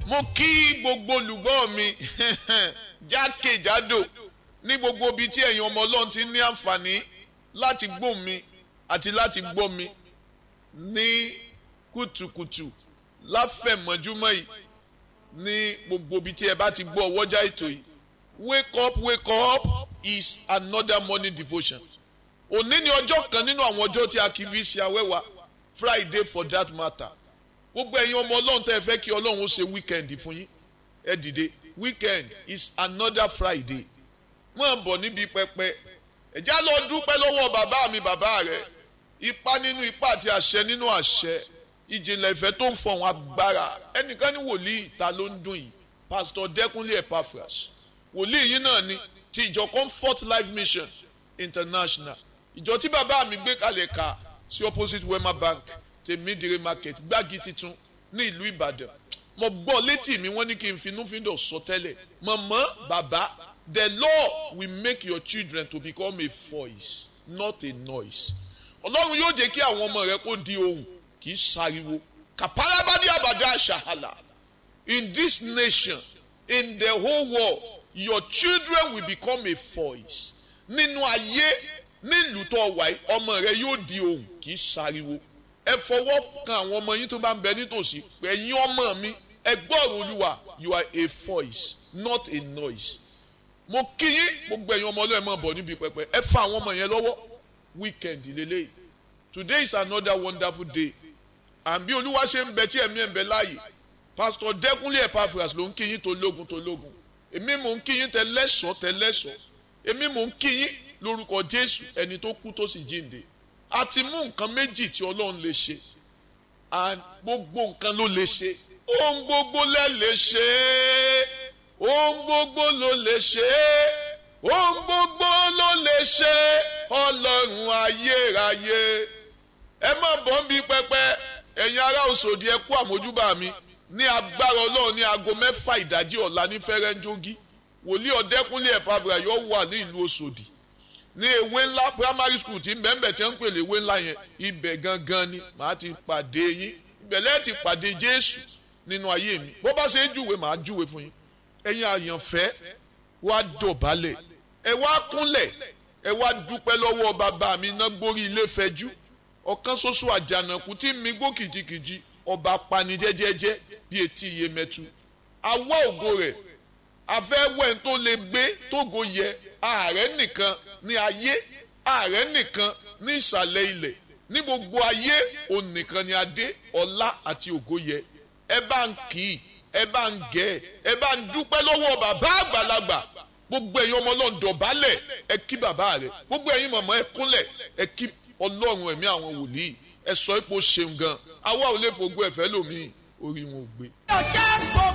mo kí gbogbo olùgbọ́ mi jákèjádò ní gbogbo ibi tí ẹ̀yin ọmọ ọlọ́run ti ní àǹfààní láti gbọ́ mi àti láti gbọ́ mi ní kùtùkùtù láfẹ̀mọ́júmọ́ yìí ní gbogbo ibi tí ẹ bá ti gbọ́ ọwọ́jà ètò yìí wake up wake up is another morning devotion òní ni ọjọ́ kan nínú àwọn ọjọ́ tí a kì í fi ṣe awẹ́wà friday for that matter gbogbo ẹ̀yin ọmọ ọlọ́run tẹ́ ẹ fẹ́ kí ọlọ́run ó ṣe weekend fún yín ẹ dìde weekend is another friday wọ́n bọ̀ níbi pẹpẹ ẹ̀já lọ dúpẹ́ lọ́wọ́ bàbá mi bàbá rẹ̀ ipa nínú ipa àti àṣẹ nínú àṣẹ ìjìnlẹ̀ ìfẹ́ tó ń fọ̀hún agbára ẹnìkan ní wòlíì ìta ló ń dùn yìí pastor dẹ́kunlé epaphras wòlíì yìí náà ni ti ìjọ comfort life mission international ìjọ tí bàbá mi gbé kalẹ̀ ka sí opposite wema bank tèmídìrí market gbági titun ní ìlú ìbàdàn mo gbọ́ létí mi wọ́n ní kí n finúfíndọ̀ sọ tẹ́lẹ̀ mọ̀mọ́ bàbá the law will make your children to become a voice not a noise ọlọ́run yóò jẹ́ kí àwọn ọmọ rẹ kó di ohùn kì í sáriwo kàpárábádé àbàdà àṣàhàlà in this nation in the whole world your children will become a voice nínú ayé nílùú tó wà yìí ọmọ rẹ yóò di ohùn kì í sáriwo ẹ fọwọ́ kan àwọn ọmọ yín tó bá ń bẹ nítòsí ẹ̀yin ọmọ mi ẹ gbọ́rọ̀ olúwa you are a voice not a noise mo kí yín gbogbo ẹ̀yin ọmọ ọlọ́ọ̀ ẹ̀ máa bọ̀ níbi pẹpẹ ẹ fa àwọn ọmọ yẹn lọ́wọ́ weekend lélẹ́yìí today is another wonderful day and bí olúwa ṣe ń bẹ tí ẹ̀mí ẹ̀ ń bẹ láàyè pastor dẹ́kunlé epaphras ló ń kí yín tó lógun tó lógun èmi mò ń kí yín tẹ lẹ́sọ̀ọ́ tẹ lẹ́sọ̀ọ́ èmi mò ń kí yín lórúkọ jésù ẹni tó kú tó sì jíǹde a ti mú nǹkan méjì tí ọlọ́run lè ṣe and gbogbo nǹkan ló lè ṣe ohun gbogbo lẹ lè ṣe ohun gbogbo ló lè ṣe ohun gbogbo ló lè ṣe ọlọ́run ayérayé ẹ má bọ́ ń bí pẹpẹ ẹ̀yin ará òṣòdì ẹ kú àmójúbà mi ní agbára ọlọ́run ní aago mẹ́fà ìdájí ọ̀la ní fẹ́rẹ́ńjógí wòlíì ọ̀dẹ́kúnlé ẹ̀pàbùrà yóò wà ní ìlú òṣòdì ní ewé ńlá primary school tí mbẹ́mbẹ́ tí wọ́n ń pèlè ewé ńlá yẹn ibẹ̀ gangan ni màá ti pàdé yín ibẹ̀ lẹ́ẹ̀ ti pàdé jésù nínú ayé mi bó bá ṣe ń júwe màá júwe fún yín ẹ̀yin àyànfẹ́ wá dọ̀bálẹ̀ ẹ wá kúnlẹ̀ ẹ wá dúpẹ́ lọ́wọ́ bàbá mi iná gbórí ilé fẹjú ọ̀kan ṣoṣo àjànàkú tí mi gbó kìjikìji ọba pani jẹ́jẹ́jẹ́ bí etí iye mẹ́tu awọ́ ògo rẹ̀ afẹ́wẹ́ tó lè gbé tógo yẹ ààrẹ nìkan ní ayé ààrẹ nìkan ní ìsàlẹ̀ ilẹ̀ ní gbogbo ayé òun nìkan ni adé ọlá àti ògo yẹ ẹ bá ń kì í ẹ bá ń gẹ̀ ẹ bá ń dúpẹ́ lọ́wọ́ bàbá àgbàlagbà gbogbo ẹ̀yin ọmọ ọlọ́run dọ̀bálẹ̀ ẹ kí bàbá rẹ̀ gbogbo ẹ̀yin mọ̀mọ́ ẹ kúnlẹ̀ ẹ kí ọlọ́run ẹ̀mí àwọn wòlíì ẹ sọ ipò ṣeun gan àwa ò lè fògbó ẹ̀fẹ́ lómi orí wọn ò gbé. ọjà fọ